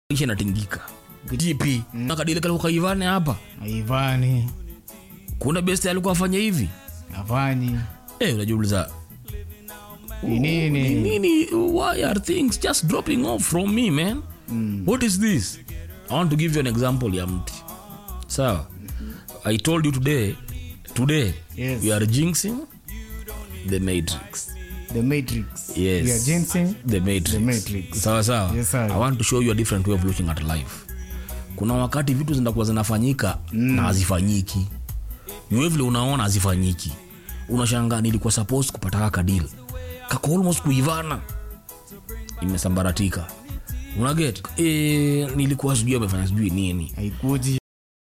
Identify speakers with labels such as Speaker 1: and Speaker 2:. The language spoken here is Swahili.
Speaker 1: isha inatingika gp nakadile kalikuwa kaivane hapa
Speaker 2: Haivani,
Speaker 1: kuna best alikuwa afanya hivi
Speaker 2: hafanyi
Speaker 1: eh unajiuliza
Speaker 2: ni nini?
Speaker 1: nini why are things just dropping off from me man what is this i want to give you an example ya mti sawa i told you today today
Speaker 2: Yes.
Speaker 1: we are jinxing the matrix
Speaker 2: The Matrix.
Speaker 1: Yes.
Speaker 2: We are ginseng.
Speaker 1: the matrix,
Speaker 2: The Matrix.
Speaker 1: sawa sawa
Speaker 2: Yes, sir.
Speaker 1: i want to show you a different way of looking at life kuna wakati vitu zinakuwa zinafanyika na hazifanyiki niwe vile unaona hazifanyiki unashangaa nilikuwa supposed kupata kaka deal kako almost kuivana imesambaratika unaget e, nilikuwa sijui amefanya sijui nini
Speaker 2: Haikuji.